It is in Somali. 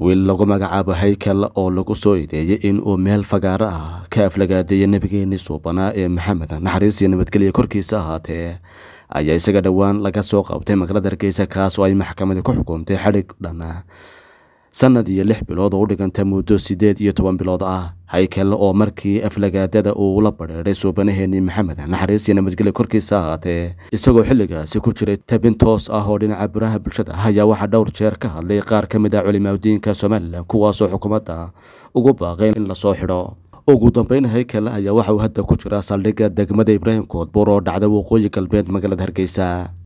wiil lagu magacaabo haykel oo lagu soo ideeyey in uu meel fagaaro ah ka aflagaadeeyay nebigeenii suubanaa ee maxamed naxariis iyo nabadgelya korkiisa ahaatee ayaa isaga dhowaan laga soo qabtay magaalada hargeysa kaas oo ay maxkamadi ku xukuntay xadhig dhan sanad iyo lix bilood oo u dhiganta muddo siddeed iyo toban bilood ah haykel oo markii aflagaadada uu la badheedhay suubanaheenii maxamed naxariis iyo nabadgelya korkiisa ahaatee isagoo xilligaasi ku jiray tabin toos ah oo dhinaca baraha bulshada ah ayaa waxaa dhowr jeer ka hadlay qaar ka mid ah culimaadudiinka somalilan kuwaasoo xukuumadda ugu baaqay in lasoo xidho ugu dambeyn haykel ayaa waxa uu hadda ku jira saldhigga degmada ibraahim koodbuur oo dhacda waqooyi galbeed magaalada hargeysa